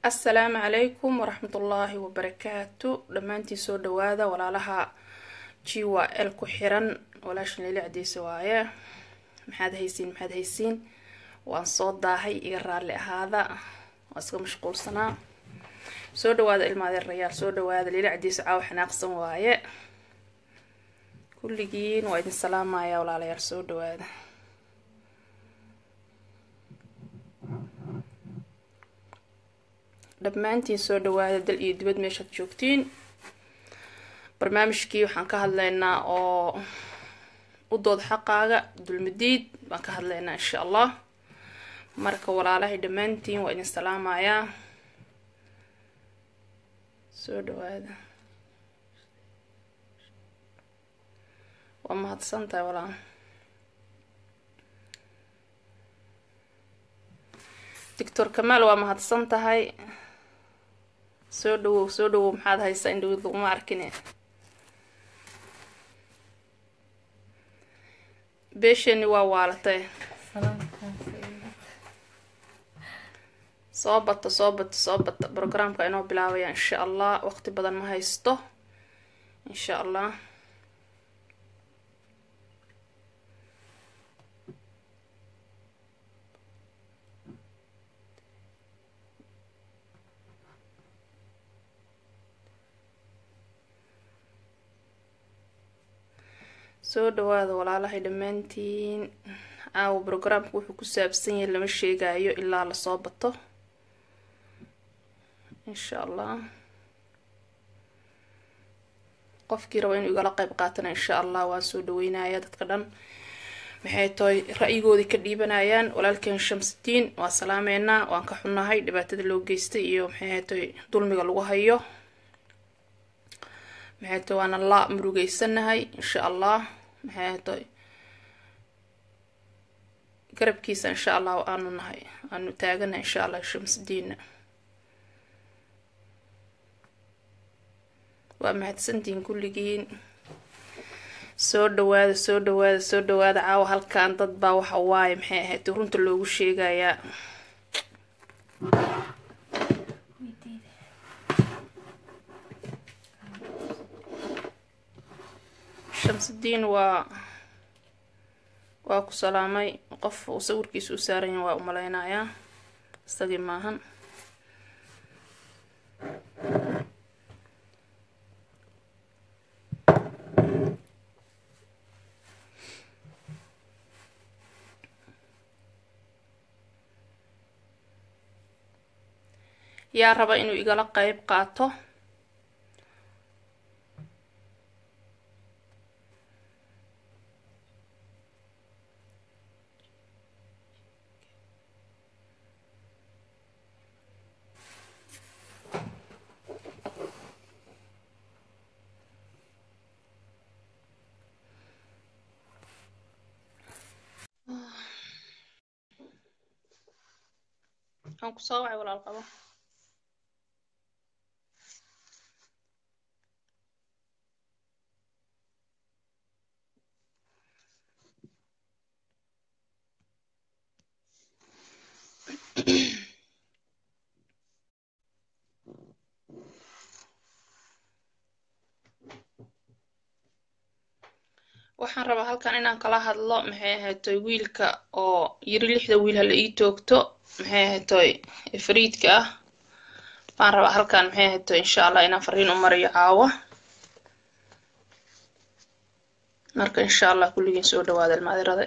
assalaamu calaykum waraxmatullaahi wabarakaatu dhammaantiin soo dhawaada walaalaha g w l ku xiran walaashan leli cadiisa waaye maxaad haysiin maxaad haysiin waan soo daahay iga raalli ahaada waan iska mashquulsanaa soo dhawaada ilmaadeerayaal soo dhawaada leli cadiisa caawa xanaaqsan waaye kulligiin waa idin salaamaya walaalayaal soo dhawaada dhammaantiin soo dhawaada dal iyo dibad meeshaad joogtiin barnaamijkii waxaan ka hadlaynaa oo u dood xaqaaga dulmadiid baan ka hadlaynaa insha allah marka walaalahay dhammaantiin waa idin salaamayaa soo dhawaada waa mahadsan tahay walaal doctor kamaal waa mahadsan tahay soo dhawow soo dhawow maxaad haysaa in dhawid laguma arkine beeshani waa waalatay soo bata soo bata soo bata brograamka inoo bilaabaya insha allah waqti badan ma haysto insha allah soo dhawaada walaalahay dhammaantiin caawa brograamka wuxuu ku saabsan yahay lama sheegayo ilaa lasoo bato insha allah qofkii raba inuu igala qeyb qaatana insha allah waan soo dhaweynaya dadka dhan maxay tahay ra-yigoodii ka dhiibanayaan walaalkeen shamsidiin waa salaameynaa waan ka xunnahay dhibaatada loo geystay iyo maxay tahay dulmiga lagu hayo maxay tahay waana la murugeysanahay insha allah maxay tahay garabkiisa insha allah aanu nahay aanu taagana insha allah shamsidiina waa mahadsantihiin kulligiin soo dhawaada soo dhawaada soo dhawaada caawa halkan dad baa waxa waaye maxay ahayd runta loogu sheegayaa shamsidiin waa waa ku salaamay qof uu sawirkiisa u saaran yahay waa u maleynayaa isagii maahan yaa raba inuu igala qeyb qaato aan ku soo wacay walaal qabo waxaan rabaa halkan inaan kala hadlo maxay ahaytoy wiilka oo yiri lixda wiil hala ii toogto maxay ahaytoy ifriidka ah baan rabaa halkan maxay ahaytoy insha allah inaan fariin u mariyo caawa marka insha allah kulligiin soo dhawaada ilmaadirada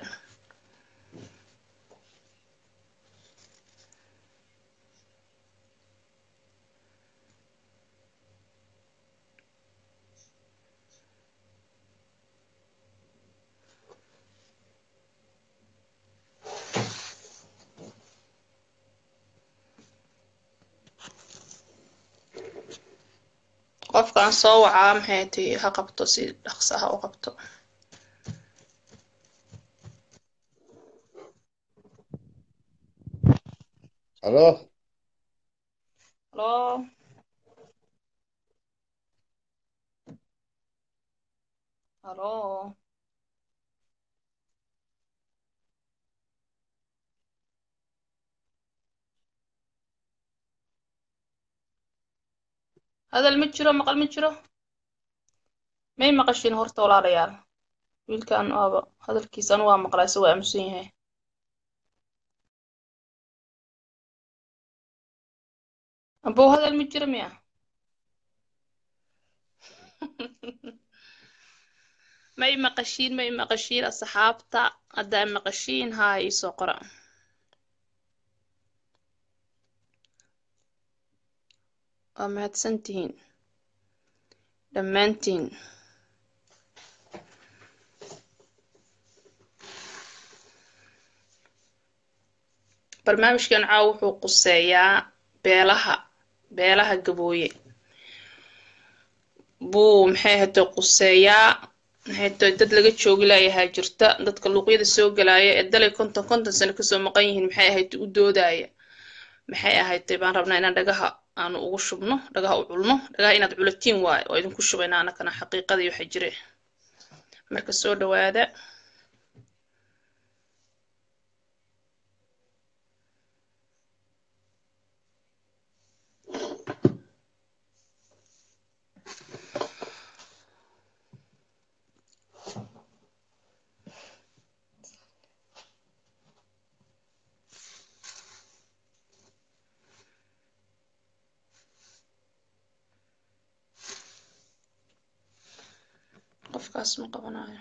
qofkaan soo wacaa maxay tahay ha qabto si dhaqsa ha u qabto Aló, halo halo hadal ma jiro maqal ma jiro may maqashiin horta walaalayaal wiilkan waaba hadalkiisa anu waa maqlaa se waa aamusan yahay abow hadal ma jiro miya may maqashiin may maqashiin asxaabta haddaa maqashiin haa iisoo qora waa mahadsantihiin dhammaantiin barnaamijkan caawa wuxuu quseeyaa beelaha beelaha gabooye buu maxay ahayto quseeyaa maxayto dad laga joogi laayahaa jirta dadka luuqyada soo galaaya ee dalay konton konton sano kasoo maqan yihiin maxay ahayto u doodaya maxay ahaytay baan rabnaa inaan dhagaha aanu ugu shubno dhagaha u culno dhagaha inaad culatiin waayo oo idinku shubayna anakana xaqiiqadii waxa jire marka soo dhawaada qofkaas ma qabanayo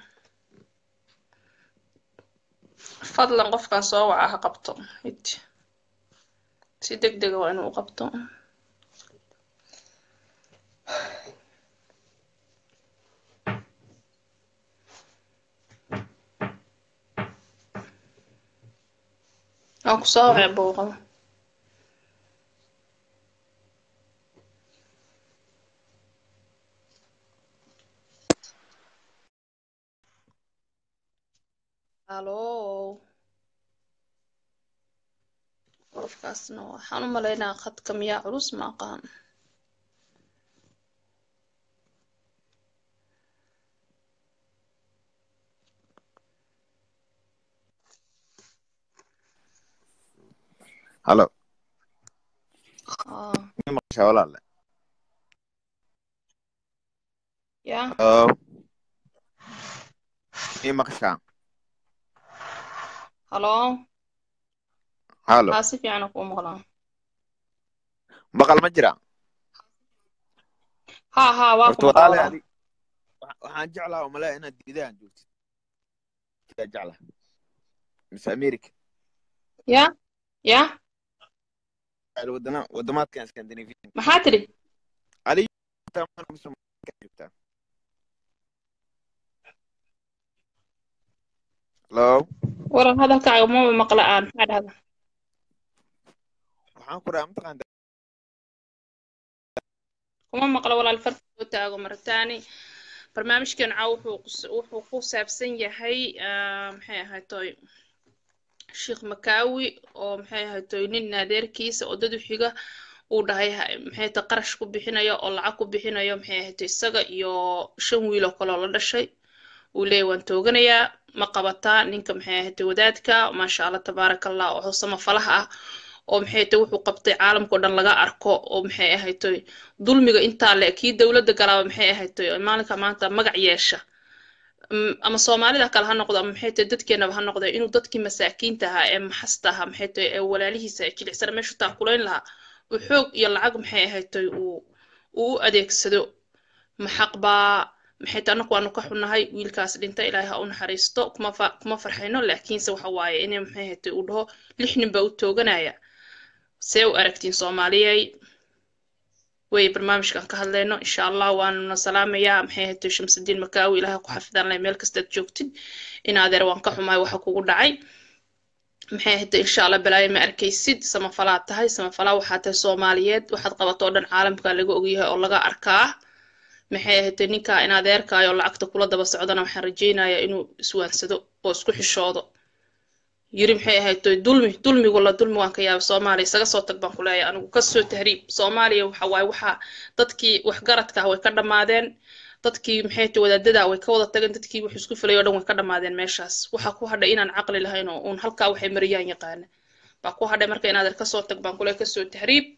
fadlan qofkan soo waca ha qabto hid si deg dega waa inuu u qabto waan ku soo wacay booqada halo qofkaasna waxaan u malaynaa khadka miyaa culus ma aqaan halo ah ma maqashaa walaale ya halo ma maqashaa halo halo haa si fiican kuu maqlaa maqal ma jira haa haa waa ku horta maqlaa walaale walaal adi wa- waxaan jeclaa oo malea inaad diidaan joogtid yaa jecla mise america ya ya wadana wadamaadkan scandinavian maxaa tidhi adi mise Mareykanka joogtaa halo waran hadalkaaga maba maqla aan maxaa dhahda waxaan ku dhaha mataqaanta kuma maqlo walaal farta soo taago marataani barnaamijkan caaw wuxuu qus- wuxuu ku saabsan yahay ah, maxay ahaytoy sheekh makaawi oo maxay ahaytoy nin naadeerkiisa oo dad u xiga uu dhahay ha- maxay ta qarash ku bixinayo oo lacag ku bixinayo maxay ahaytoy isaga iyo shan wiil oo kaloo la dhashay uu leeyahy waan tooganayaa ma qabataa ninka maxay ahaytoy wadaadka maasha allah tabaaraka allah oo samafalaha ah oo maxay tahay wuxuu qabtay caalamkao dhan laga arko oo maxay ahaytoy dulmiga intaa le kii dowladda galaaba maxay ahaytoy oo maalinka maanta magac yeesha Mm, ama soomaalida kale ha noqdo ama maxay tahay dadkeenaba ha noqdo inuu dadkii masaakiinta ahaa ee maxasta ahaa maxay tahay ee walaalihiisa ee jilicsana meeshu taakulayn lahaa uu xoog iyo lacag maxay ahaytoy uu uu u adeegsado maxaq baa maxay tahay annagu waanu ka xunnahay wiilkaas dhintay ilaahay ha u naxariisto kuma fa kuma farxayno laakiinse waxa waaye inay maxay ahaytoy uu dhaho lix nin baa u tooganaya see u aragtiin soomaaliyey way barnaamijkan ka hadlayno insha allah waanuna salaamayaa maxay ahayd shamsudiin makaawi ilaahay ku xafidaan leh meel kastaad joogtid in adeer waan ka xumahay waxa kugu dhacay maxay ahayd insha allah balaayo ma arkaysid samafalaad tahay samafalaa waxaa tahay soomaaliyeed waxaad qabato oo dhan caalamka laga ogyahay oo laga arkaa maxay ahayd ninka in adeerkaayo lacagta kula daba socdana waxaan rajaynayaa inuu iswaansado oo isku xishoodo yiri maxay ahayd dulmi dulmigu la dulmi waan ka yaaba soomaaliya isaga soo tag baan ku leeyahay anigu kasoo tahriib soomaaliya waxa waaye waxaa dadkii waxgaradka ah way ka dhammaadeen dadkii maxay tahay wadaadada way ka wada tageen dadkii wax isku filay oo dhan way ka dhammaadeen meeshaas waxaa ku hadhay inaan caqli lahayn oo uun halkaa waxay mariyaan yaqaana baa ku hadhay marka inaadan kasoo tag baan kule kasoo tahriib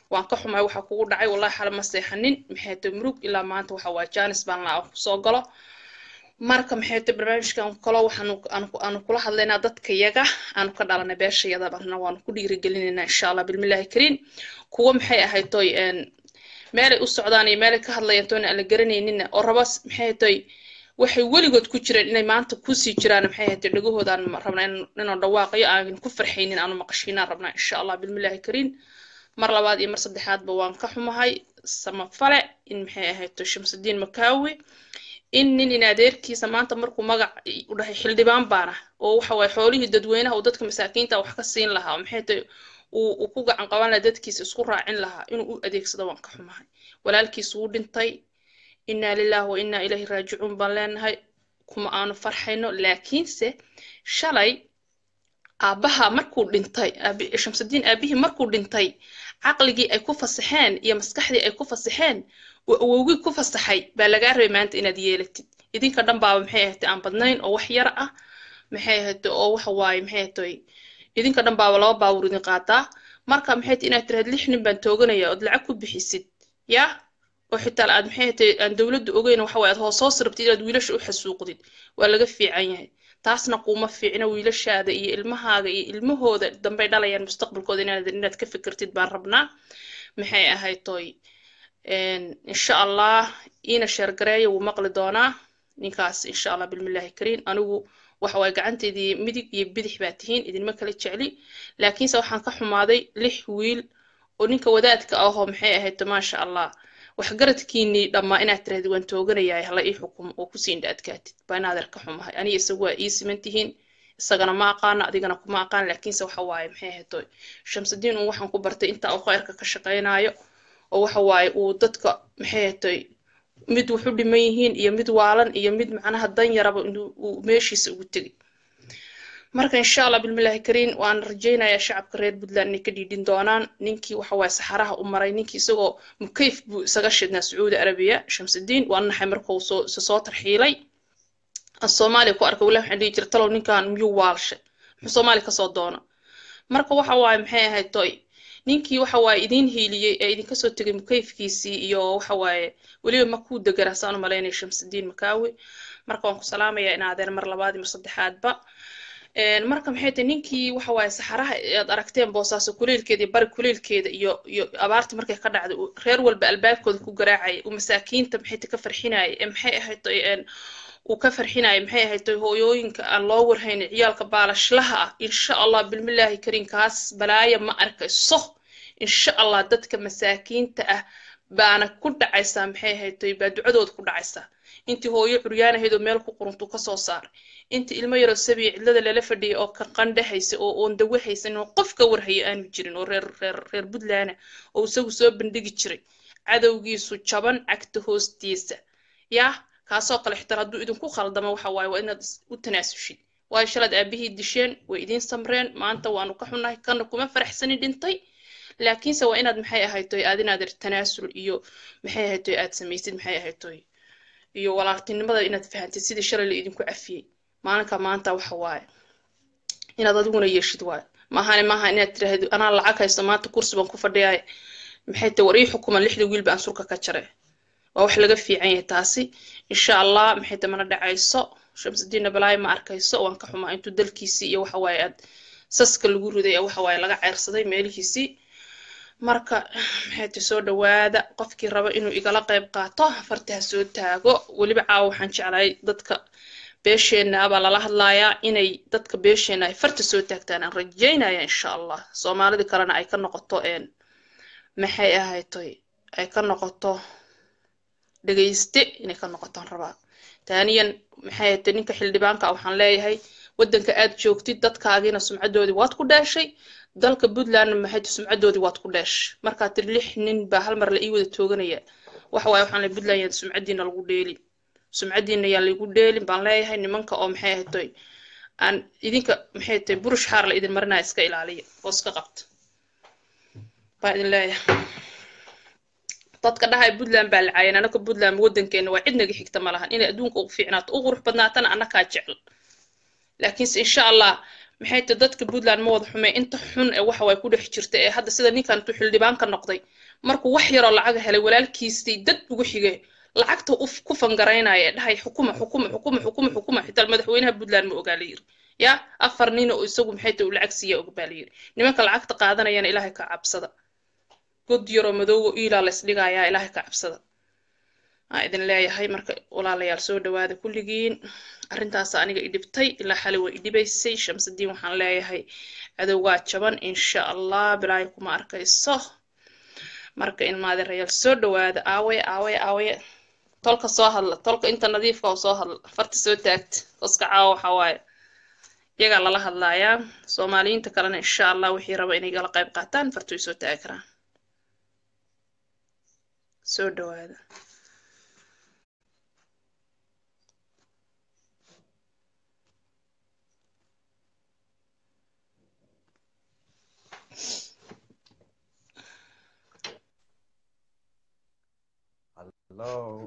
waan ka xumahay waxa kugu dhacay wallahi xala ma seexanin maxay tahay murug ilaa maanta waxa waa jaanis baan laa kusoo galo marka maxay tahay barnaamijkan kalo waxaanu aanu kula hadlaynaa dadka yaga aanu ka dhalanay beeshayada barna waanu ku dhiirigelinaynaa insha allah bilmillaahi kariin kuwa maxay ahayd toy meelay u socdaan iyo meelay ka hadlayaan toona aan la garanaynina oo raba maxay toy waxay weligood ku jireen inay maanta kusii jiraan maxay ahayd dhagahoodaan rabnaa inaan dhawaaqayo aan ku farxaynin aanu maqashiinaan rabnaa insha allah bilmillaahi kariin mar labaad iyo mar saddexaadba waan ka xumahay samafale in maxay ahayd toy shamsudiin makaawi in nin in adeerkiisa maanta markuu magac u dhahay xildhibaan baana oo waxa waye xoolihii dadweynaha uu dadka masaakiinta wax ka siin lahaa maxay tahay uu ku gacan qaban lahaa dadkiisa isku raacin lahaa inuu u adeegsado waan ka xumahay walaalkiis wuu dhintay innaa lillahi wa innaa ilayhi raajicuun baan leenahay kuma aanu farxayno laakiinse shalay aabbaha markuu dhintay shamsudiin aabihii markuu dhintay caqligii ay ku fasaxeen iyo maskaxdii ay ku fasaxeen oo awowgii ku fasaxay baa lagaa rabay maanta inaad yeelatid idinka dhan baaba maxay ahayd aan badnayn oo wax yar ah maxay ahayd oo waxa waaye maxay ahayd idinka dhan baaba laba baawur idin qaataa marka maxay ahayd inaad tiraad lix nin baan tooganaya ood lacag ku bixisid yaa oo xitaa aad maxay ahayd aan dowladda ogeyn waxa waaye aad hoos hoos rabtid inaad wiilasha u xasuuqdid waa laga fiican yahay taasna kuuma fiicna wiilashaada iyo ilmahaaga iyo ilmahooda dambay dhalayaan mustaqbalkooda inaad inaad ka fikirtid baan rabnaa maxay ahayd toy insha allah iina sheergareeya wuu maqli doonaa ninkaas insha allah bilmillaahi kariin anigu waxa waay gacanteedii midig iyo bidix baa tihiin idinma kala jecli laakiinse waxaan ka xumaaday lix wiil oo ninka wadaadka ahoo maxay ahayd maasha allah waxgaradkiinii dhammaa inaad tirahdid waan tooganayaa hala ii xukumo oo kusii indha adkaatid baa inaadeer ka xumahay aniga isagu waa ii siman tihiin isagana ma aqaano adigana kuma aqaan laakiinse waxa waaye maxay ahayd shamsudiin un waxaan ku bartay intaa uu khayrka ka shaqaynayo oo waxa waaye uu dadka maxay hatay mid wuxu dhiman yihiin iyo mid waalan iyo mid macnaha dan yaraba inuu meeshiisa ugu tegay marka insha allah bilmillaahi kariin waan rajaynayaa shacabka reer puntland inay ka dhiidhin doonaan ninkii waxa waaye saxaraha u maray ninkii isagoo mukayf buu isaga shidnaa sacuudi arabiya shamsudiin waa naxay markuu soo soo tarxiilay aan soomaaliya ku arkay wallahi waxaan dhihi jira talow ninkan miyuu waalshay muxuu soomaaliya kasoo doona marka waxa waaye maxay ahayd toy ninkii waxa waaye idiin hiiliyey ee idinka soo tegay mukayfkiisii iyo waxa waaye weliba makuu deganaa saan u malaynaya shamsudiin makaawi marka waan ku salaamayaa inaadeen mar labaad iyo mar saddexaadba marka maxay tahay ninkii waxa waaye saxaraha aad aragteen boosaaso kuleelkeeda iyo bari kuleelkeeda iyo iyo abaarta markay ka dhacday reer walba albaabkooda ku garaacaya uu masaakiinta maxay ta ka farxinaya ee maxay ahayd uu ka farxinaya maxay ahayd hooyooyinka aan loo warhaynin ciyaalka baalashlaha ah insha allah bilmillaahi kariin kaas balaaya ma arkayso insha allah dadka masaakiinta ah baana ku dhacaysaa maxay ahayd baa ducadooda ku dhacaysaa intii hooyo curyaanahaydoo meel ku quruntuu kasoo saaray intii ilmo yaroo sabiya cidlada lala fadhiyay oo ka qandhahaysa oo oon dawo haysan oo qof ka warhaya aanu jirin oo reer reer reer puntland oo isagu soo bandhigi jiray cadowgiisu jaban cagta hoostiisa yah kaasoo kale xitaa hadduu idinku khaldamo waxa waaye waa inaad u tanaasushid waayo shalaad aabihii disheen way idiin samreen maanta waanu ka xunnahay kana kuma faraxsani dhintay laakiinse waa inaad maxay ahaytoy aad inaad tanaasul iyo maxay ahaytoy aad samaysid maxay ahaytoy iyo walaaltinimada inaad fahantid sidii shalay la idinku cafiyey maalinka maanta waxa waaye inaad adiguna yeeshid waaye maahane maaha inaad tiraahdo anaa lacag haysto maanta kursi baan ku fadhiyaay maxay tahay war ii xukuman lixda wiilba aan surka ka jaray waa wax laga fiican yahay taasi insha allah maxay tahay mana dhacayso shamsudiinna balaayo ma arkayso waan ka xumaa intuu dalkiisii iyo waxa waaye aad saska lagu riday waxa waaye laga ceyrsaday meelihiisii marka maxay tahay soo dhawaada qofkii raba inuu igala qayb qaato fartaha soo taago weliba caawa waxaan jeclahay dadka beesheenna abaa lala hadlayaa inay dadka beesheenna ay farta soo taagtaan aan rajaynaya insha allah soomaalida kalena ay ka noqoto maxay ahaytoy ay ka noqoto dhegayste inay ka noqotaan rabaa taaniyan maxay ahaytay ninka xildhibaanka waxaan leeyahay waddanka aad joogtid dadkaagiina sumcadoodii waad ku dheeshay dalka puntlandna maxay sumcadoodii waad ku dheeshay markaa tiri lix nin baa hal mar la ii wada tooganaya waxa waaye waxaan leeyahay puntland yaan sumcadiina lagu dheelin sumcadiina yaan lagu dheelin baan leeyahay nimanka oo maxay ahaytoy aan idinka maxay tahay burush xaar la idin marinaya iska ilaaliya oo iska qabta baan idin leeyahay dadka dhahay puntland baa lacaayeen anaka puntland waddankeena waa cid naga xigta ma lahan inay adduunka ugu fiicnaato u qurux badnaatana annakaa jecel laakiinse insha allah maxay tahay dadka puntland ma wada xumee inta xun ee waxa way ku dhex jirta ee hadda sida ninkan intuu xildhibaan ka noqday markuu wax yaroo lacaga helay walaalkiisii dad ugu xigay lacagta ku fangaraynaya ee dhahay xukuma xukuma xukuma xukuma xukuma xitaa madaxweynaha puntland ma ogaa la yiri ya afar nin oo isagu maxay tahay uu lacag siiya og baa la yiri nimanka lacagta qaadanayana ilaahay ka cabsada god yaroo madowgo iilaa la isdhigayaa ilaahay ka cabsada aa idin leeyahay marka walaalayaal soo dhawaada kulligiin arrintaas aniga i dhibtay ilaa xali way i dhibaysay shamsadiin waxaan leeyahay cadowgaa jaban insha allah bilaayo kuma arkayso marka ilmaade rayaal soo dhawaada aawaye aawaye aawaye tolka soo hadla tolka inta nadiifka oo soo hadla farta soo taagta koska caawa waxaa waaye iyagaa lala hadlayaa soomaaliyiinta kalena insha allah wixii raba inay gala qayb qaataan farta way soo taagi karaan soo dhawaada Hello.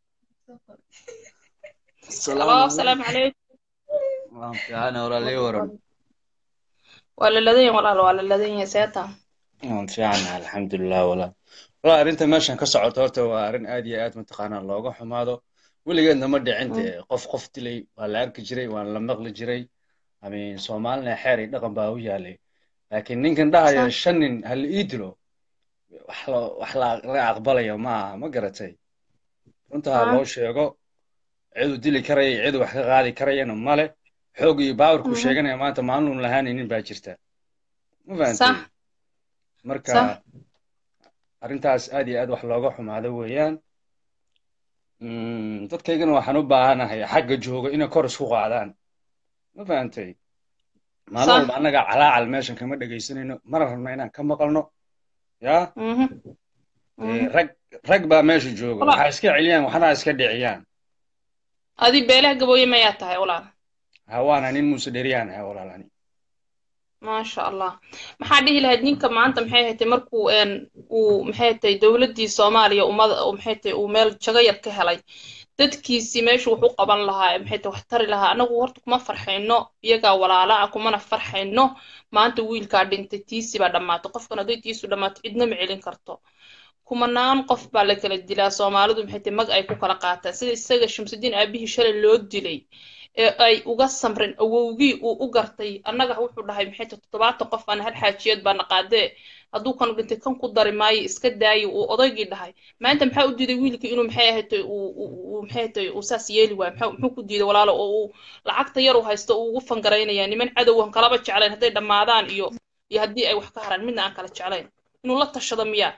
Hello, السلام عليكم Waan fiicanahay walaalay waran. waa la ladan yahay walaal waa la ladan yahay seeta Waan fiicanahay alxamdulilah walaal. Walaa arrinta meeshan ka socoto horta waa arrin aad iyo aad mataqaanaa looga xumaado. Weligeedna ma dhicin dee qof qof dilay waa la arki jiray waan la maqli jiray. Amiin Soomaalina xeer iyo dhaqan baa u yaalay. Laakiin ninkan dhahaya shan nin hal ii dilo wax la wax la la aqbalayo ma aha ma garatay. Runta ha loo sheego cidu dili karaya cidu wax ka qaadi karayana male. xoog iyo baawarku sheeganaya maanta maalin lahaanaynin baa jirta ma fahantay marka arrintaas aad iyo aad wax looga xumaado weeyaan dadkaygana waxaan u baahanahay xagga jooga inay kor isku qaadaan ma fahantay maalin walba annaga calaacal meeshan kama dhegaysanayno mana rabno inaan ka maqalno ya rag rag baa meesha jooga waxaa iska celiyaan waxna iska dhiciyaan adi beelaha gabooye mayaa tahay walaal hawaana nin muuse dheriyaan ahay walaalani maasha allah maxaa dhihi lahayd ninka maanta maxay hatay markuu uu maxay hatay dowladdii soomaaliya ummada maxay hatay uu meel jago yar ka helay dadkiisii meeshu wax u qaban lahaa maxay tay wax tari lahaa anagu horta kuma farxayno iyagaa walaala ah kumana farxayno maanta wiilkaa dhintay tiisi baa dhammaatay qofkan hadday tiisu dhammaato cidna ma celin karto kumanaan qof baa la kala dilaa soomaalidu maxay tay mag ay ku kala qaataan sida isaga shamsudiin aabihii shalay loo dilay ee ay uga samrin awowgii uu u gartay annaga wuxuu dhahay maxay tay toddobaatan qof aan hal xaajiyad baana qaadee hadduu kan dhintay kan ku dari maayo iska daayo uu odaygii dhahay maanta maxaa u diiday wiilkii inuu maxay ahatay uu maxay ahatay uu saas yeeli waayo maxaa muxuu ku diiday walaalo oo uu lacagta yar uu haysto uu ugu fangaraynaya niman cadowhan kalaba jeclayn hadday dhammaadaan iyo iyo haddii ay wax ka haraan midna aan kala jeclayn inuu la tashado miyaa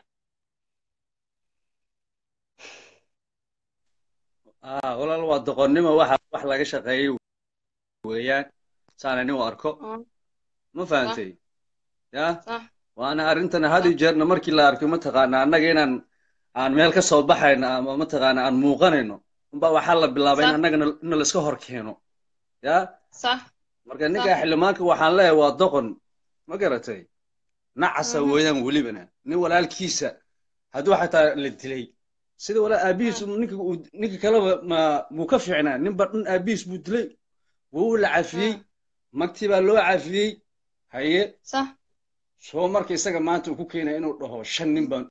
walaal waa doqonnimo waxa wax laga shaqeeyey weeyaan saana nin u arko ma fahantay ya waana arrintan had iyo jeerna markii la arko mataqaana annaga inaan aan meel ka soo baxayno ama mataqaana aan muuqanayno unba waxaa la bilaabay in annagana ina laiska hor keeno ya marka ninka xildhimaanka waxaan leeyahay waa doqon ma garatay nacasa weeyaan welibana nin walaalkiisa hadduu xataa la dilay sida walaa aabihiis ninka ninka kaleba ma muu ka fiicnaa ninba dhan aabihiis buu dilay wuu la cafiyey magtii baa loo cafiyey haye soo marka isaga maanta uu ku keenaya inuu dhaho shan nin baan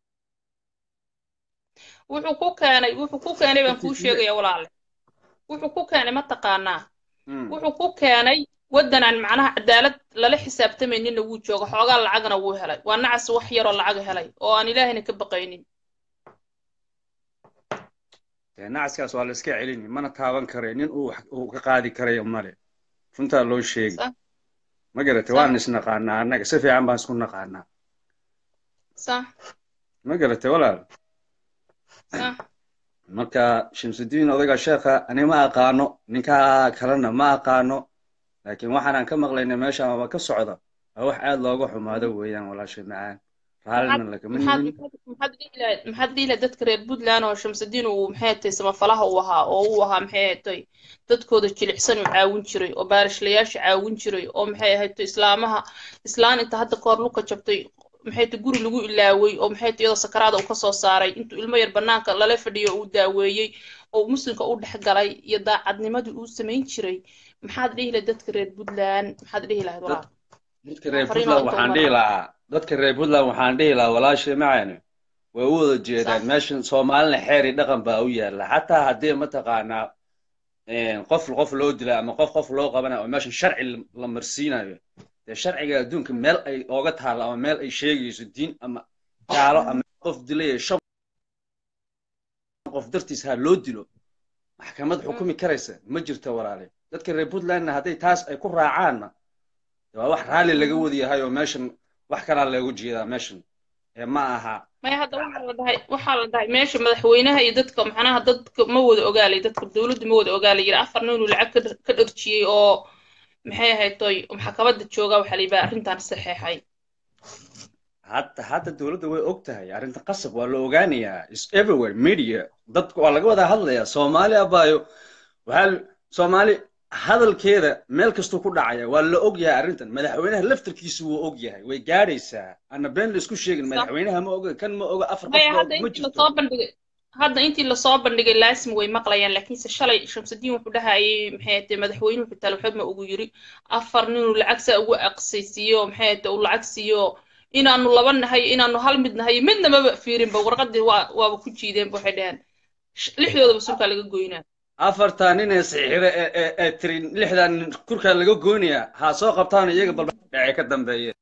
wuxuu ku keenay wuxuu ku keenay baan kuu sheegaya walaale wuxuu ku keenay ma taqaanaa wuxuu ku keenay waddan aan macnaha cadaalad lala xisaabtamayninna wuu jooga xoogaa lacagna wuu helay waa nacas wax yaroo lacaga helay oo aan ilaahayna ka baqaynin nacaskaas waa la iska celini mana taaban karayo nin uu ka qaadi karayo male runtaa loo sheegi ma garatay waan isnaqaanaa annaga si fiican baan isku naqaanaa ma garatay walaal marka shamsudiin odayga sheekha ani ma aqaano ninkaa kalena ma aqaano laakiin waxaanaan ka maqlayna meesha ama ka socda waa wax aad looga xumaado weeyaan walaashay macaan raallina lagama nimin maxaad dhihi lahayd dadka reer puntland oo shamsudiin uu maxay hatay samafalaha uu ahaa oo uu ahaa maxay hatay dadkooda jilicsan uu caawin jiray oo baarishlayaasha caawin jiray oo maxay ahatay islaamaha islaan inta hadda kahor luka jabtay maxay ta guri lagu ilaaway oo maxay ta iyadoo sakaraada uu kasoo saaray intuu ilmo yar banaanka lala fadhiyo uu daaweeyey oo muslimka u dhex galay iyo daacadnimadii uu samayn jiray maxaad dhihi lahayd dadka reer puntland maxaad dhihi lahayd walaal dadka reer puntland waxaan dhihi lahaa dadka reer puntland waxaan dhihi lahaa walaashay macayne way u wada jeedaan meeshan soomaalina xeer iyo dhaqan baa u yaala xataa haddii mataqaanaa qof qof loo dila ama qof qof loo qabanayo oo meeshan sharci la marsiinayo dee sharciga adduunka meel ay ooga taalo ama meel ay sheegayso diin ama gaalo ama qof dilaya shan qof dartiis ha loo dilo maxkamad xukumi karaysa ma jirto walaale dadka reer puntlandna hadday taas ay ku raacaanna waa wax raalli laga wada yahay oo meeshan wax kalaa loogu jeedaa meeshan ee ma aha maya hadda waxaa la dhahay waxaa la dhahay meesha madaxweynaha iyo dadka macnaha dadka ma wada ogaalay dadka dowladda ma wada ogaalay yiri afar nin uu lacag ka dharjiyey oo maxay ahayd toy maxkamadda jooga waxaa la yidhaha arrintan saxeexay hadda hadda dowladda way og tahay arrinta qasab waa la ogaanayaa is everywhere media dadka waa laga wada hadlayaa soomaali abaayo waxaa soomaali hadalkeeda meel kastuu ku dhacaya waa la og yahay arrintan madaxweynaha laftarkiisu wuu og yahay way gaadhaysaa ana been la isku sheegin madaxweynaha ma oga kan ma oga afar qof ma jirto hadda intii lasoo bandhigay laasim way maqlayaan laakiinse shalay shamsudiin wuxuu dhahayay maxay ahate madaxweynuhu xitaa waxba ma ugu yiri afar ninuu lacag saa ugu aqsaysiiyo maxay ahate uu lacag siiyo inaanu laba nahay inaanu hal mid nahay midna maba fiirinba warqadii waa waaba ku jiideenba waxay dhaheen lixdoodaba sulkaa laga goynaa afartaa nin ee saxiixda ee tiri lixdan nin kurkaa laga goynayaa ha soo qabtaan iyaga balbadhacee ka dambeeye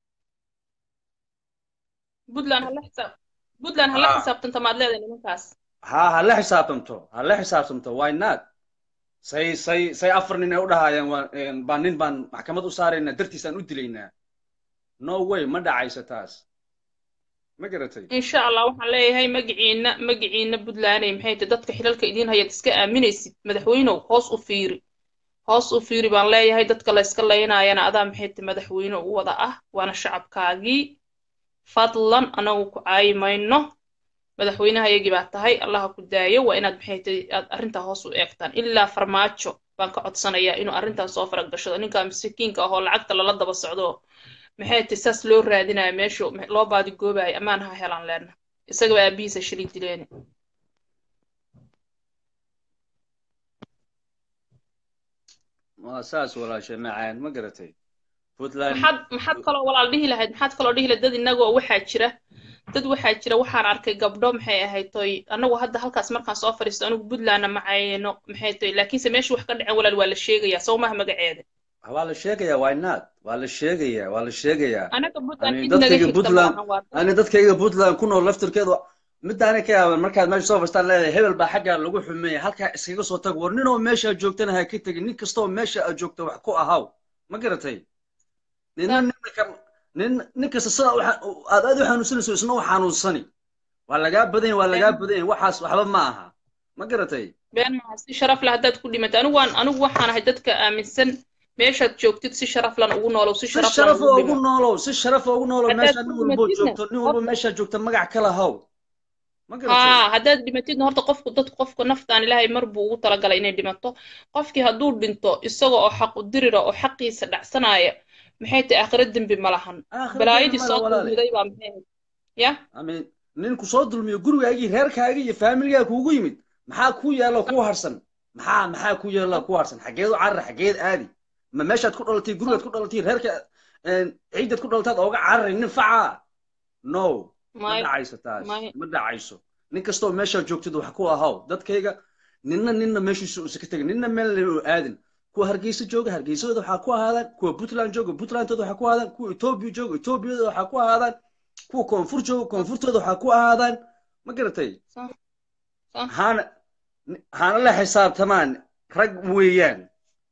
puntland hala xisaab puntland hala xisaabtanta maad leedahay nimankaas ha hala xisaabtamto hala xisaabtamto why not say say say afar nin ay u dhahayaan waa baan nin baan maxkamad u saaraynaa dartiisaan u dilaynaa no way ma dhacayso taas ma garatay insha allah waxaan leeyahay magaciina magaciina puntlanday maxay tahay dadka xilalka idiin hayaad iska aaminaysid madaxweynow hoos u fiiri hoos u fiiri baan leeyahay dadka la iska laynayana adaa maxay tahay madaxweyne u wada ah waana shacabkaagii fadlan anagu ku caayi mayno madaxweynehayagii baa tahay allaha ku daayo waa inaad maxay tahay aad arrintaa hoos u eegtaan ilaa farmaajo baan ka codsanayaa inuu arrintan soo farag gashado ninka miskiinka ahoo lacagta lala daba socdo maxay tahay saas loo raadinaya meeshu loo baadigoobayo ammaan ha helaan leena isagaba aabihiisa shilay dileene waa saas walaashay macaan ma garatay puntland maxaad maxaad kaloo walaal dhihi lahayd maxaad kaloo dhihi lahayd dad innagoo waxaa jira dad waxaa jira waxaan arkay gabdho maxay ahayd toy annagu hadda halkaas markaan soo fadhiisto anigu puntlandna macayno maxay toy laakiinse meesha wax ka dhacen walaal waa la sheegayaa sow maha magaceeda waa la sheegayaa why not waa la sheegayaa waa la sheegayaa anaga puntland ani cid naga dadkayga xigta puntland maahan waa ani dadkayga puntland ku nool laftirkeedu midaana ka yaaban markaad meesha soo fastaan leedahay hebel baa xaggaa lagu xumeeya halkaa iskaga soo tag war ninoo meesha joogtana ha ka tegin nin kastoo meesha aad joogta wax ku ahaw ma garatay nina nina ka nin nin kasta sida u xa- aad aad u xanuunsanayso isna u xanuunsani waa lagaa badan yahay waa lagaa badan yahay waxaas waxba ma aha ma garatay been maaha si sharaf leh haddaad ku dhimatay anigu waan anigu waxaan ahay dadka aaminsan meeshaad joogtid si sharaf lan ugu noolow si si sharaf lan sharaf ugu ugu dhimo noolow si sharaf ugu noolow haddaad meesha ku nin walbo dhimatidna joogto nin walbo horta meesha joogta magac kala haw ma garatay haa haddaad dhimatidna horta qofku dadku qofka naftaan ilaahay mar buu ugu talagalay inay dhimato qofkii hadduu dhinto isaga oo xaq u dirira oo xaqiisa dhacsanaya maxay tahay aakhiro dembi ma lahan aakhira dembi balaayadii male soo walaale dulmiday baa maxay ahayd ya amin ninku soo dulmiyo gurigaagii reerkaagii iyo faamiligaa kuugu yimid maxaa ku yaalo ku harsan maxaa maxaa ku yaalo ku harsan xageed u carar xageed aadi ma meeshaad ku dhalatay gurigaad ku dhalatay reerka ciidaad ku dhalataad ooga cararay nin facaa no ma may dhacayso taas may ma dhacayso nin kastoo meeshaad joogtid wax ku ahaw dadkayga ninna ninna meeshiisa uusa ka tegin ninna meel u aadin kuwa hargeysa jooga hargeysahooda waxaa ku ahaadaan kuwa puntland jooga puntlandtooda waxaa ku ahaadaan kuwa etoobiya jooga etoobiyada waxaa ku ahaadaan kuwa koonfur jooga koonfurtooda waxaa ku ahaadaan ma garatay sax sax haana haana la xisaabtamaan rag weeyaan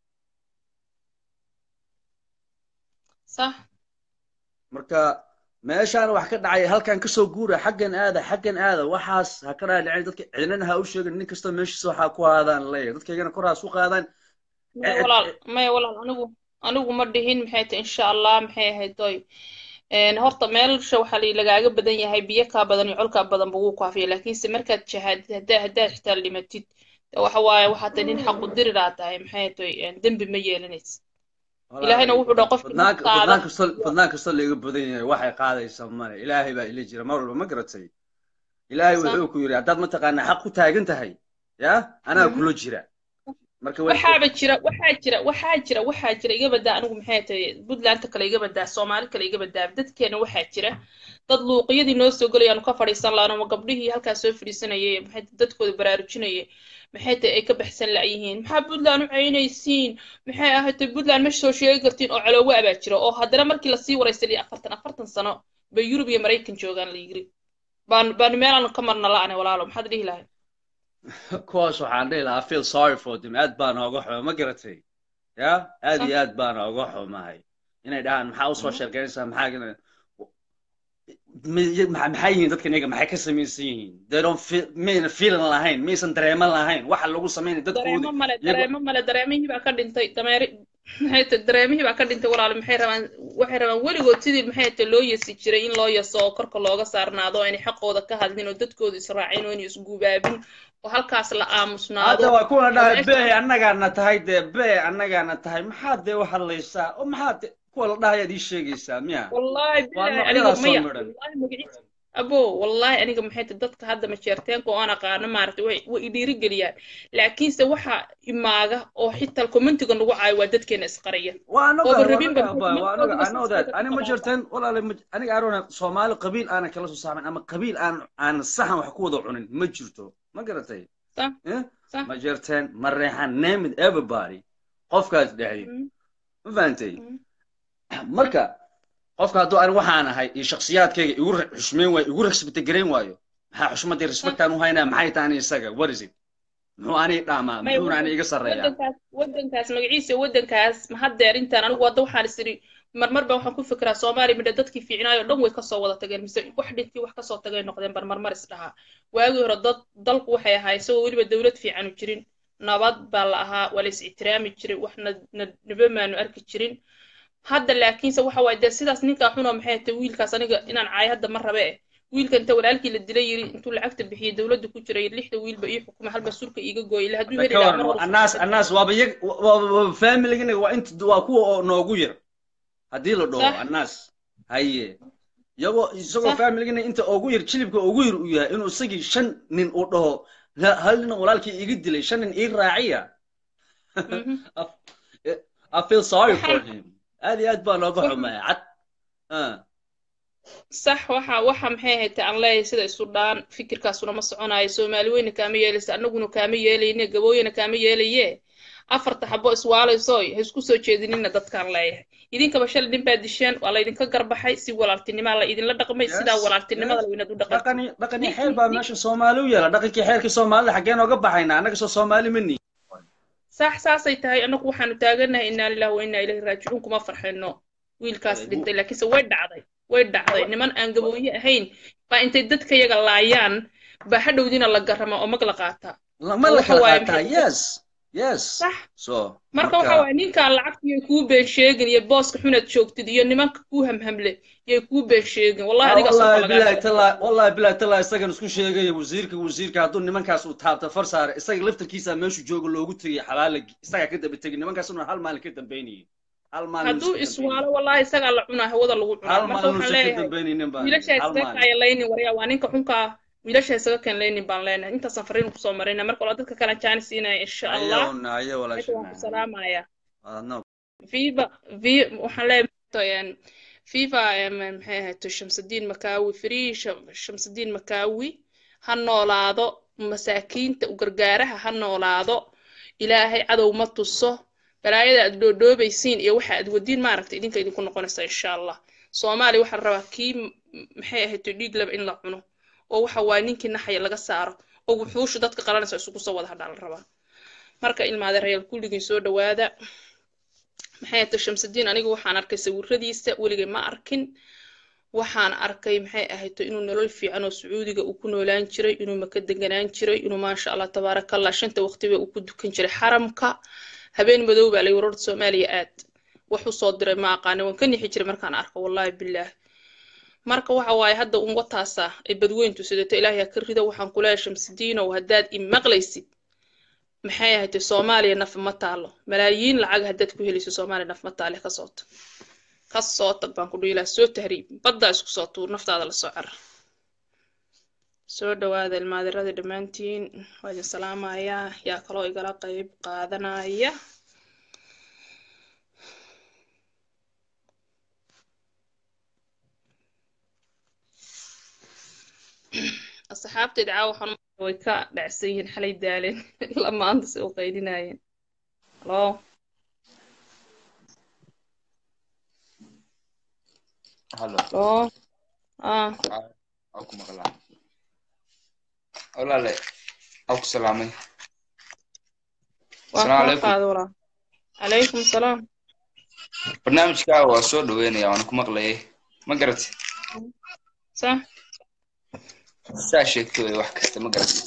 sax marka meeshaan wax ka dhacay halkan kasoo guura xaggan aada xaggan aada waxaas ha ka dhaadhicin dadka cidnana ha u sheegin nin kasta meeshiisa waxaa ku aadaan leeyahay dadkaygana kor ha su qaadaan maya walaal maya walaal anigu anigu ma dhihin maxay tahay insha allah maxay ahayd toy een horta meelsha waxaa la lagaaga badan yahay biyo kaa badan iyo col kaa badan buu ku kaafiya laakiinse markaad shahaadid haddaa haddaad xitaa dhimatid de waxa waaye waxaa tahay nin xaqu diriraa tahay maxay tahay een dembi ma yeelanaysa ilaahayna wuxuu dhaha qofkii naftaada fadnaan kastoo laiga badan yahay waxay qaadaysaa male ilaahay baa ila jira mar walba ma garatay ilaahay wuxuu ku yidhi haddaad mataqaanaa xaq ku taagan tahay ya anaa kula jira marka waxaaba jira waxaa jira waxaa jira waxaa jira iga badaa anigu maxay tahay puntlandta kale iga badaa soomaali kale iga badaa dadkeena waxaa jira dad luuqiyadii noo soo gelayaanu ka fadhiisan laano ma gabdhihii halkaa soo fadhiisanayay maxay dadkooda baraarujinayay maxay tahay ay ka baxsan la'yihiin maxaa puntland u caynaysiin maxay ahaatay puntland ma soo sheegi kartiin oo caloowa abaa jira oo haddana markii lasii waraystay afartan afartan sano bay yurub iyo maraykan joogaan la yiri baan baanu meelaan ka marna la'ane walaalo maxaad dhihi lahay kuwaas waxaan dhihi lahaa feel sorry for them aad baan ooga xuma ma garatay ya aad iyo aad baan ooga xumahay inay dhahaan maxaa usoo sheekeynaysaa maxaa maxay yihiin dadkan iyaga maxay ka samaysan yihiin they don't feel mayna feelan lahayn maysan dareeman lahayn waxa lagu samaynay dareemo male dareemo male dareemihii baa ka dhintay dameeri maxay tahay dareemihii baa ka dhintay walaalo maxay rabaan waxay rabaan weligood sidii maxay tahay loo yasi jiray in loo yaso oo korka looga saarnaado oo inay xaqooda ka hadlin oo dadkooda israacin oo inay isguubaabin oo halkaas la aamusnaado hadda waa kuwa dhahay bee annagaana tahay dee bee annagaana tahay maxaad dee u hadlaysaa oo maxaad kuwa la dhahayaad ii sheegaysaa miya wallahi bilahi aniga maya wallahi magaciisa abo wallahi aniga maxay tahay dadka hadda majeerteenka oo aan aqaano maaragtay way way idhiirigeliyaan laakiinse waxa imaaga oo xitaa commentiga nagu caayo waa dadkeena isqaraya ani ma jirteen walaale aniga arona soomaali qabiil aanan kala soo saamayn ama qabiil aan aan saxan wax ku wada cunin ma jirto ma garatay ma jirteen ma reexan name it everybody qofkaas dhexdi ma fahantay marka qofka hadduu ani waxaan ahay iyo shaksiyaadkayga igu xushmeyn waayo igu respecta garayn waayo maxaa xushmadii respectaan u haynaa maxay tahay ani isaga what is it muxuu ani dhaamaa muxuuna ani iga sarreeyaa waddankaas magaciisa waddankaas ma haddeer intaan anigu hadda waxaan is idhi marmar baa waxaan ku fikiraa soomaaliya midha dadkii fiicnaayo dhan way kasoo wada tageen mise wax dhintii wax kasoo tagay noqdeen bar marmar is dhahaa waagii hore dad dalku waxay ahaa isagoo weliba dowlad fiicanu jirin nabad baa la ahaa waa la is ixtiraami jiray wax naba maanu arki jirin hadda laakiinse waxa waaye dee sidaas ninkaa xunoo maxay tahay wiilkaas aniga inaan caayo hadda ma rabe eh wiilka inta walaalkii la dilay yiri intuu lacagta bixiyey dowladda ku jiray lixda wiilba ii xukuma halba surka iiga gooyay ila hadduu heli lahaa annaas annaas waaba yag waaba familigana waa inta waa kuwa oo noogu yar haddii la dhaho annaas haye iyagoo isagoo familigana inta ugu yar jilibka ugu yar uu yahay inuu isagii shan nin uu dhaho hal nin walaalkii iga dilay shan nin ii raaciya I feel sorry for him aad iyo aad baa nooga xumaya cad sax waxa waxa maxay ahayd aan leeyahay sida isu dhaan fikirkaasuna ma soconayo soomaali weyna kaama yeelaysa annaguna kaama yeelayne gabooyana kaama yeelaye afarta xabo iswaalaysoy ha isku soo jeedinina dadkaan leeyahay idinkaba shalay nin baa disheen waa laydinka garbaxay si walaaltinimaa la idinla dhaqmay sidaa walaaltinimada la inaad u dhaqan dhaqani xeer baa meesha soomaali u yeela dhaqankii xeerkii soomaalida xaggeen ooga baxayna annaga soo soomaali ma nihin sax saasay tahay annagu waxaanu taaganahay innaa lillahi wa innaa ilayhi raajicuun kuma farxayno wiilkaas dhintay laakiinse way dhacday way dhacday niman aan gabooye ahayn baa intay dadka yaga laayaan baa hadhowdiina la garama oo mag la qaataa ma la kala qaataa yes yes sax so marka waxa waaye ninkaan lacagtiyo kuu been sheegin iyo booska xunaad joogtid iyo nimanka kuu hamhamle yay kuu been sheegin wallahi adiga wallahi bilahi tallah isagan isku sheegaya wasiirka wasiirka hadduu nimankaas uu taabta far saare isaga laftarkiisa meeshu jooga loogu tegay xabaala isagaa ka daba tegay nimankaas una hal maalin ka dambeynayay hadduu iswaalo wallahi isagaa la cunaa hawada lagu cunaa marka waxaan leeyahay wiilasha isaga kaya laynin waryaa waa ninka xunkaa wiilasha isaga keen laynin baan leenahay intaasaan fariin kusoo marayna marka wala dadka kale jaani siinaya insha allah waan ku salaamaya viva vi waxaan leeyahay viva maxay ahayd shamsudiin makaawi free shamsudiin makaawi ha noolaado masaakiinta gargaaraha ha noolaado ilaahay cadow ma tuso balaayada aad dhoodhoobaysiin iyo waxa aad wadiin maaragtay idinka idinku noqonaysa insha allah soomaaliya waxaa la rabaa kii maxay ahayd dhiig laba in la cuno oo waxa waa ninkii naxaya laga saaro oo wuxuushu dadka qalanaysa isugu soo wada hadhaa la rabaa marka ilmaade rayaal kulligii soo dhawaada maxay ahayd shamsudiin aniga waxaan arkay sawiradiisa weligay ma arkin waxaan arkay maxay ahayd inuu nolol fiican oo sacuudiga uu ku noolaan jiray inuu maka deganaan jiray inuu maasha allah tabaarakallah shanta waqtiba uu ku dukan jiray xaramka habeen madow baa lay wararda soomaaliya aad wax u soo diray ma aqaani waan ka nixi jiray markaan arko wallahi bilaah marka waxa waaye hadda un wataasa ay badweyntu sidato ilaahay ha ka rida waxaan kuleeyahay shamsidiinow haddaad i maqlaysid maxay ahayd soomaaliya naf ma taalo malaayiin lacag haddaad ku helayso soomaaliya naf ma taale ka soo tag ka soo tag baan ku dhiilaa soo tahriib baddaa isku soo tuur naftaada la soo carar soo dhawaada ilmaadirada dhammaantiin waa idin salaamayaa yaa kaloo igala qayb qaadanaya asxaabteed caawa waxaan way ka dhacsan yihiin xalay daaleen ilaa maanta si u qaydinaayeen halo halo halo ah waa ku maqlaa walaale waa ku salaamay waa Asalaamu kula calaykum. qaada walaa calaykum salaam barnaamijkaa waa soo dhaweynaya waan ku maqlayay ma garatay sax saa sheegtay way wax kasta ma garatay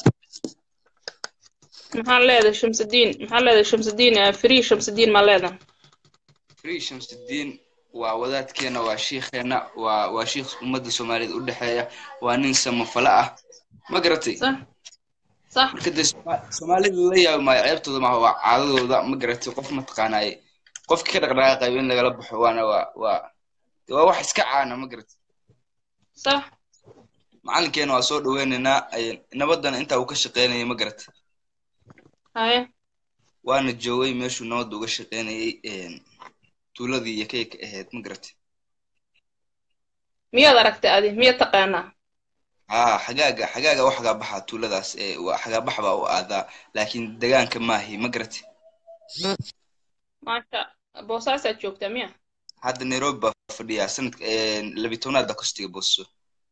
maxaa leedahay shamsudiin maxaa leedahay shamsudiin eh, free shamsudiin maa leedahay free shamsudiin waa wadaadkeena waa shiikheena waa waa shiikh ummadda soomaaliyeed u dhexeeya waa nin samafala ah ma garatay sax sax marka dee Soma- soomaalida la yaabi maayo ceebtooda maaha waa caadadooda ma garatay qof mataqaanaaye qofki ka dhaqdhaqaaqayo in lagala baxo waana waa waa dee waa wax iska caana ma garatay sax macalinkeena waa soo dhaweynaynaa ay- nabadana intaa uu ka shaqeynayay ma garatay haye waana joogay meeshuu nabadda uga shaqeynayay een, tuuladii iyo kayka ahayd ma garatay miyaad aragtay adi miyaad taqaanaa haa xagaaga xagaaga u xagaabaxa tuuladaas ee waa xagaabax baa u aadaa laakiin degaanka maahi ma garatay maasha boosaasaad joogtaa miya hadda nairobi baa fadhiyaa sanadka labi tobnaad kostiga booso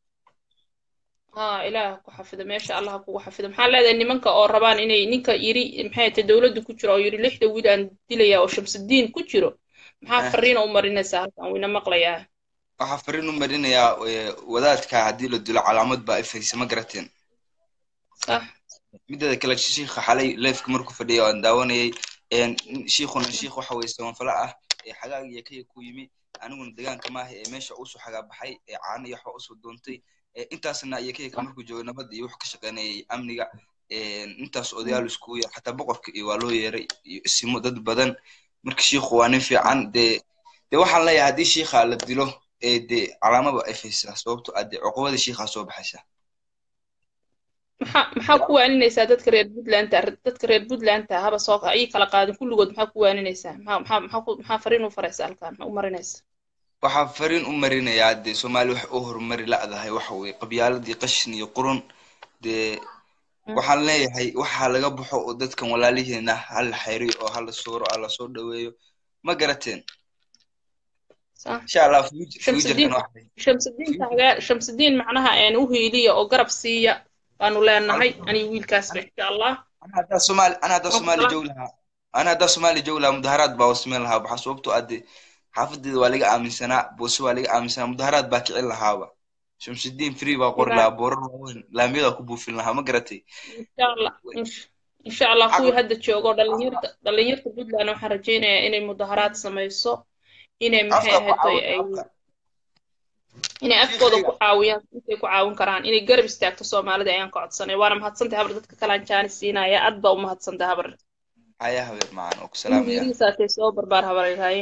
haa ilaah ku xafido meesha allah ha kugu xafido maxaa leedahay nimanka oo rabaan inay ninka yiri maxay tahay dowladda ku jiro oo yiri lixda wiil aan dilaya oo shamsudiin ku jiro maxaa Eh. fariina u marinaysaa halkan wayna maqlayaa waxaa fariin u marinayaa ee, wadaadka haddii la dilo calaamad baa ifaysa ma garateen sax mideeda kale shiikha xalay leefka markuu fadhiya waan daawanayay een, shiikhuna shiikh waxa weye samanfala ah ee xagaag iyo kaya ku yimi aniguna degaanka maaha ee meesha usoo xagaabaxay ee caana iyo waxba usoo doontay ee intaasna iyo kayka markuu joogay nabadda iyo wax ka shaqeynayay amniga een, intaas odayaal iskugu yeer xataa boqorka iyo waa loo yeeray iyo isimo dad badan marka shiikhu waa nin fiican dee dee waxaan leeyahay haddii shiikha la dilo ee dee calaamaba ifaysaa sababto ah dee cuqubadii shiikhaa soo baxaysa maxaa maxaa ku waaninaysaa dadka reer puntland dadka reer puntland haba soo ii kala qaadin kulligood maxaa ku waaninaysaa maxaa maxaa maxaa ku maxaa fariin u faraysaa halkan maxaa u marinaysaa waxaa fariin u marinayaa dee soomaali wax u horumari la'dahay waxa weye qabyaaladii qashin iyo qurun dee waxaan leeyahay waxaa laga baxo oo dadkan walaalihiina hala xayriyo oo hala sooro hala soo dhaweeyo ma garateen sax insha allah future- Shamsuddin. future-kan wax shamsudiin taagaa shamsudiin macnaha een u hiiliya oo garab siiya baanu leenahay aniga wiilkaasba insha allah ana haddaa soomaali ana haddaa Waa soomaali kala- joog lahaa ana haddaa soomaali joog lahaa mudaharaad baa wasmeyn lahaa waxaa sababtoo ah dee xaafadeeda waa laga aaminsanaa boose waa laga aaminsanaa mudaharaad baa kicin lahaaba shamsudiin free baa qori Ilaa- lahaa boorar waaweyn laamiyadaa ku buufin lahaa ma garatay insha allah insha- insha allah kuwii hadda joogo dhalinyarta dhalinyarta puntland waxaan rajaynayaa inay mudaharaad samayso inay maxay afka ku ahayd caawin ay afka inay afkooda ku caawiyaan intay ku caawin karaan inay garab istaagto soomaalida ayaan ka codsanay waana mahadsantahay habar dadka kalaan jaani siinaya aad baa u mahadsantahay habar haya habeer macaan oo ku salaamaya ingiriisaatay soo barbaar habaryaraaye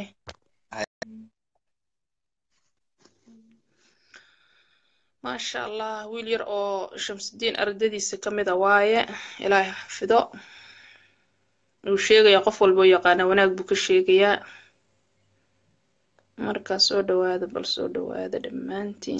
maasha allah wiil yar oo shamsudiin ardadiisa ka mid a waaye ilaahay ha xafido uu sheegaya qof walba oo yaqaana wanaag buu ka sheegayaa markaa soo dhawaada bal soo dhawaada dhammaantiin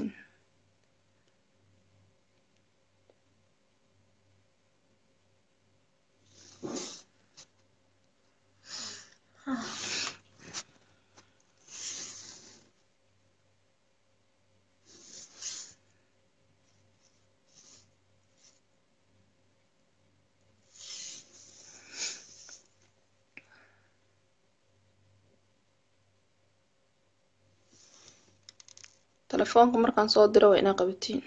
telefoonka markaan soo diro waa inaa qabatiin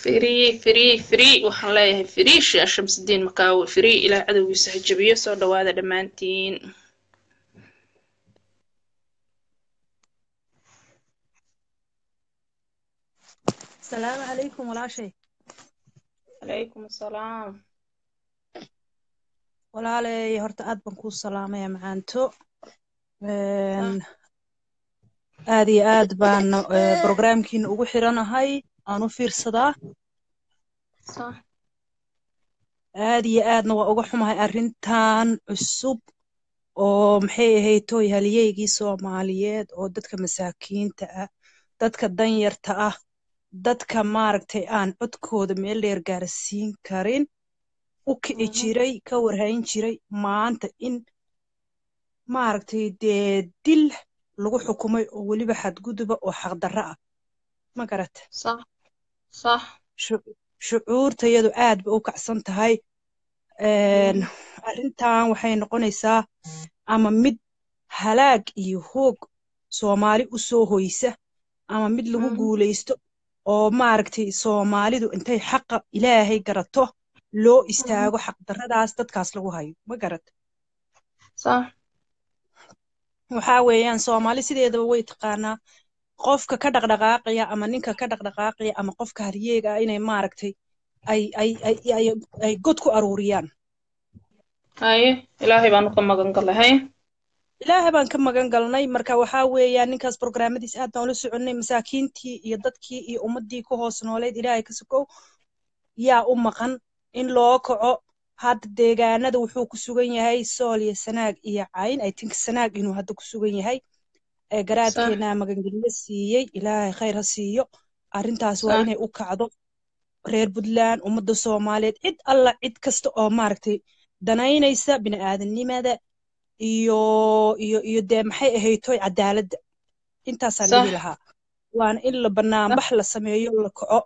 free free free waxaan leeyahay free shea shamsudiin makaawe free ilaa cadowgiisa ha jabiyo soo dhawaada dhammaantiin السلام عليكم walaashay calaykum asalaam walaaley horta aad baan kuu salaamaya macaanto aad iyo aad baan brograamkiina ugu xiranahay aan u fiirsadaa sax aad iyo aadna waa uga xumahay arrintan cusub oo maxay ahayd tooy haliyeygii soomaaliyeed oo dadka masaakiinta ah dadka danyarta ah dadka maaragtay aan codkooda meel dheer gaarsiin karin u kici jiray ka warhayn jiray maanta in maaragtay dee dil lagu xukumay oo weliba xadguduba oo xaqdarro ah ma garata sax sax shucuurtayadu aad ba u kacsan tahay arrintan waxay noqonaysaa ama mid halaag iyo hoog soomaali u soo hoysa ama mid lagu guulaysto oo maaragtay soomaalidu intay xaqa ilaahay garato loo istaago xaqdarradaas dadkaas lagu hayo ma garata sax waxaa weeyaan soomaali sideedaba way taqaanaa qofka ka dhaqdhaqaaqaya ama ninka ka dhaqdhaqaaqaya ama qofka haryeega ah inay maaragtay ay ay ay ay ay god ku aruuriyaan haye ilaahay baanu ka magan galahay ilaahay baan ka magan galnay marka waxaa weeyaan ninkaas brograamadiis aad baan ula soconnay masaakiintii iyo dadkii iyo ummaddii ku hoos nooleed ilaahay ka sokow yaa u maqan in loo kaco hadda deegaanada wuxuu ku sugan yahay sool iyo sanaag iyo cayn i think sanaag inuu hadda ku sugan yahay garaadkeenaa magangelyo siiyey ilaahay khayr ha siiyo arrintaas waa inay u kacdo reer puntland ummadda soomaaliyeed cid alla cid kasta oo maaragtay danaynaysa bini'aadanimada iyo iyo iyo dee maxay ahaytoy cadaaladda intaasaan dhihi lahaa waana in la banaanbax la sameeyo la kaco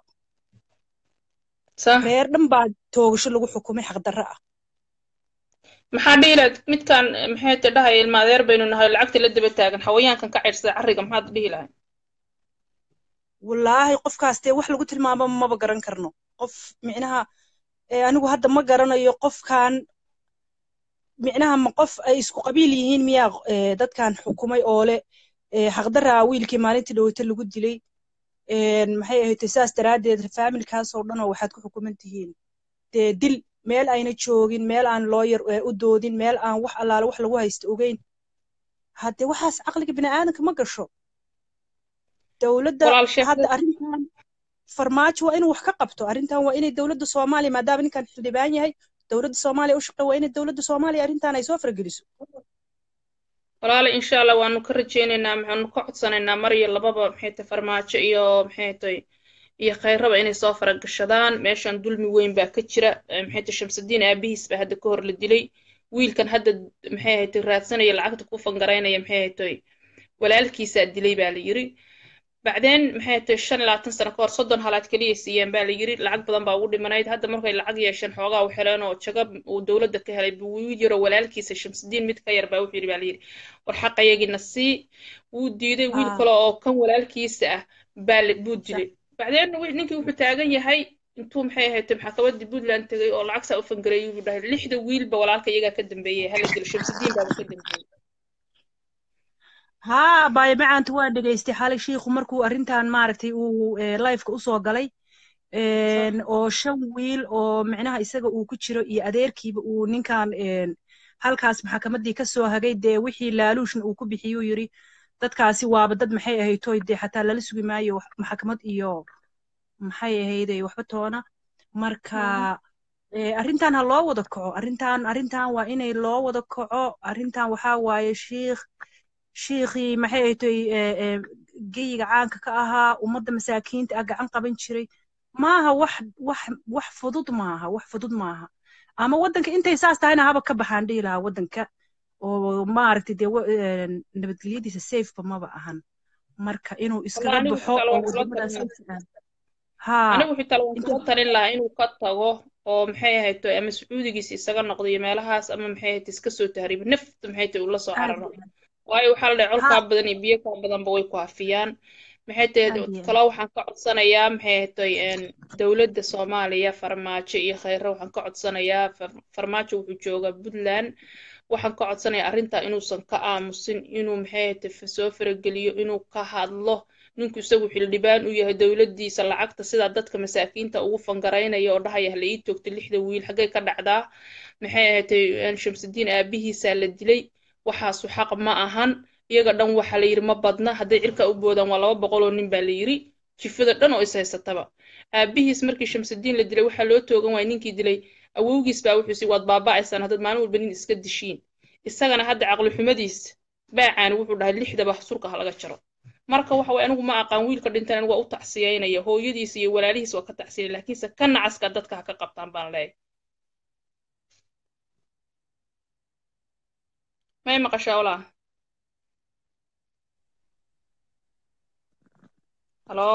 reer dhan baa toogasho lagu xukumay xaqdarro ah maxaa dhihilaad midkan maxay te dhahay ilma adeer baynu nahay lacagta la daba taagan xawayaankan ka cirsada carriga maxaad dhihi lahay wallaahi qofkaas dee wax lagu tilmaamo maba garan karno qof micnaha anigu hadda ma garanayo qofkan micnaha ma qof ay isku qabiil yihiin miyaa dadkan xukumay oo le xaqdarraa wiilkii maalintii dhoweyta lagu dilay maxay ahayd saas daraaddeed faamilkaasoo dhan oo waxaad ku xukuman tihiin dee dil meel ayna joogin meel aan looyar u doodin meel aan wax allaale wax lagu haysto ogeyn haddee waxaas caqliga bini'aadanka ma gasho dowladda hadda arrintan farmaajo waa inuu wax ka qabto arrintan waa inay dowladda soomaaliya maadaama ninkan xildhibaan yahay dowladda soomaaliya u shaqey waa inay dowladda soomaaliya arrintan ay soo fargeliso walaale insha allah waanu ka rajaynaynaa maxaanu ka codsanaynaa mar iyo lababa maxay tahay farmaajo iyo maxay tahay iyo khayraba inay soo faragashadaan meeshan dulmi weyn baa ka jira maxay tahay shamsudiin aabihiis baa hadda ka hor la dilay wiilkan hadda maxay ahayd raadsanaya lacagta ku fangaraynaya maxay ahayd walaalkiisaa dilay baa la yiri bacdeen maxay tahay shan labaatan sano ka hor soddon halaad keliya siiyeen baa la yiri lacag badan baa ugu dhimanayd hadda markay lacag yeesheen xoogaa u heleen oo jagab uu dowladda ka helay buu wiil yaroo walaalkiisa shamsudiin mid ka yar baa wuxuu yidhi baa la yidhi war xaqayagina sii wuu diiday wiil kale oo kan walaalkiisa ah baa buu dilay bacdeen ninkii wuxuu taagan yahay intuu maxay ahayd maxkamaddii puntland tegay oo lacag saa u fangareeyay buu dhahay lixda wiilba walaalka iyagaa ka dambeeyey hala dilo shamsudiin baaba ka dambeeyey haa baay macaanta waan dhegaystay xalay shiikhu markuu arrintan maaragtay uu lifeka usoo galay oo shan wiil oo micnaha isaga uu ku jiro iyo adeerkiiba uu ninkan halkaas maxkamaddii ka soo hagay dee wixii laaluushna uu ku bixiyuu yiri dadkaasi waaba dad maxay ahaytoy dee xataa lala sugi maayo maxkamad iyo maxay ahayde waxba toona marka arrintan ha loo wada kaco arrintan arrintan waa inay loo wada kaco arrintan waxaa waaye shiikh shiikhii maxay ahaytoy geyiga caanka ka ahaa ummadda masaakiinta ah gacan qaban jiray maaha wax wax wax fudud maaha wax fudud maaha ama waddanka intay saas tahayna haba ka baxaan dhihi lahaa waddanka oo maaragtay dee nabadgelyadiisa safeba maba ahan marka inuu iskaga baxo oo wadamadaas anigu xitaa waan kula talin lahaa inuu ka tago oo maxay ahayto ama sacuudigiisa isaga noqdo iyo meelahaas ama maxay ahayto iska soo tahriibo nafta maxay tahay ula soo cararo waayo waxaa la dhahay colkaa badan iyo biyo kaa badanba way ku hafiyaan maxay tahay talo waxaan ka codsanayaa maxay tahay dowladda soomaaliya farmaajo iyo khayre waxaan ka codsanayaa farmaajo wuxuu joogaa puntland waxaan ka codsanayaa arrintaa inuusan ka aamusin inuu maxay tahay soo farageliyo inuu ka hadlo ninku isagu xildhibaan u yahay dowladdiisa lacagta sidaa dadka masaakiinta ugu fangaraynaya oo dhahaya hala ii toogta lixda wiil xaggay ka dhacdaa maxay ahaatay shamsudiin aabihiisaa la dilay waxaasu xaq ma ahan iyaga dhan waxaa la yidhi ma badna hadday cirka u boodaan waa laba boqol oo nin baa la yidhi jifada dhan oo is haysataba aabihiis markii shamsudiin la dilay waxaa loo toogan waaya ninkii dilay awowgiis baa wuxuu si waad baaba'aysaan haddaad maalin walba nin iska dishiin isagana hadda caqli xumadiis baacaani wuxuu dhahay lixdaba surka ha laga jaro marka waxa way anigu ma aqaan wiilka dhintan anigu waa u tacsiyeynaya hooyadiis iyo walaalihiis waa ka tacsiyanaya laakiinse ka nacaska dadka ha ka qabtaan baan leeyahay may maqashaa walaa halo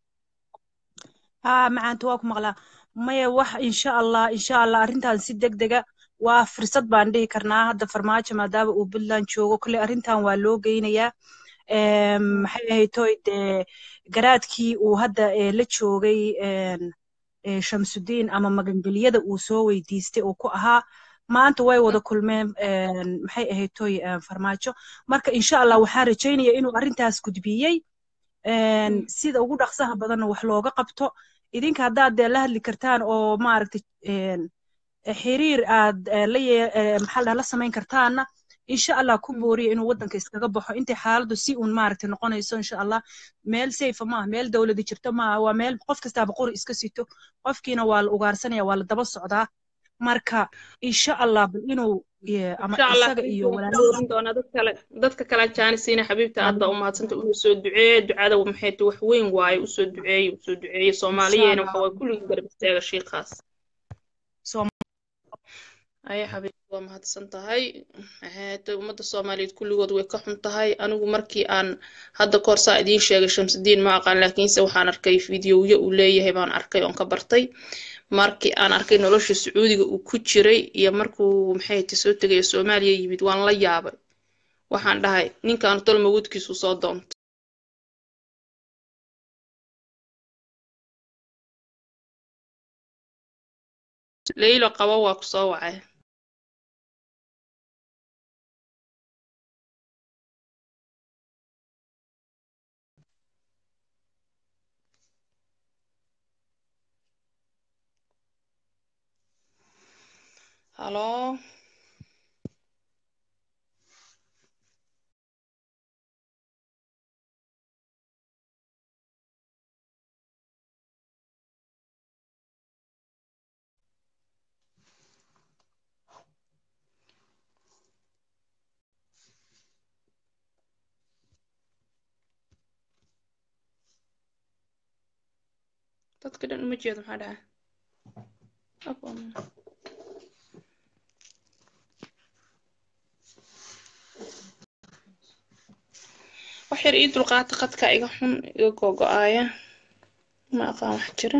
haa macaanta waa ku maqlaa maya wax insha allah insha allah arrintan si deg dega waa fursad baan dhihi karnaa hadda farmaajo maadaama uu puntland joogo kolley arrintan waa loo geynayaa maxay ahayd toy dee garaadkii uu hadda la joogay shamsudiin ama magangelyada uu soo weydiistay oo ku ahaa maanta way wada kulmeen maxay ahayd toy farmaajo marka insha allah waxaan rajaynaya inuu arrintaas gudbiyey sida ugu dhaqsaha badanna wax looga qabto idinka haddaad dee la hadli kartaan oo maaragtay xiriir aad maxaa la samayn kartaanna insha allah ku booriya inuu waddanka iskaga baxo intay xaaladdu si uun maaragtay noqonayso insha allah meel safe maaha meel dowladi jirto maaha waa meel qof kastaaba qori iska sito qofkiina waa la ugaarsanaya waa la daba socdaa marka insha allah bal inuu ama isaga iyo dadka kale jaanisiina xabiibta aad baa u mahadsanta inuu soo duceeye ducada maxay ta wax weyn waaye usoo duceeye usoo duceeye soomaaliyeena waxa waa kulligii garab istaaga shiikaas aya xabiib waa mahadsan tahay ummadda soomaaliyeed kulligood way ka xun tahay anigu markii aan hadda kahor saa idiin sheegay shamsudiin ma aqaan laakiinse waxaan arkay fideoyo uu leeyahay baan arkay oon ka bartay markii aan arkay nolosha sacuudiga uu ku jiray iyo markuu maxay ta soo tegaya soomaaliya yimid waan la yaabay waxaan dhahay ninkan tol mawudkiisu soo doonta leylo qabo waa ku soo wacay halo dadka dhan uma jeedo maxaa dhaca wax yar ii dulqaata qadka iga xun iga gogo-aaya ma aqaan wax jira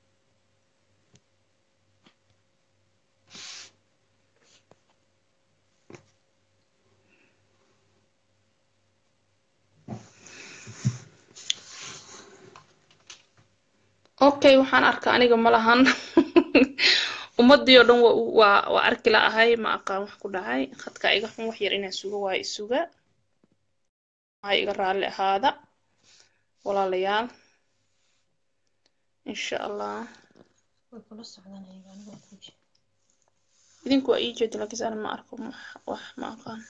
okay waxaan arka aniga ma lahan ummadii oo dhan waa waa arki la ahay ma aqaan wax ku dhacay khadka iga xun wax yar inaan suga waa isuga waxaa iga raalli ahaada walaalayaal insha allah idinku waa ii jeeda laakiinse ana ma arko wax ma aqaan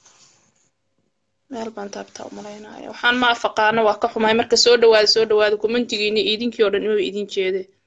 meel baan taabtaa u malaynaya waxaan ma afaqaano waa ka xumahay marka soo dhawaada soo dhawaada kumantigiini idinkii oo dhan inuu idin jeede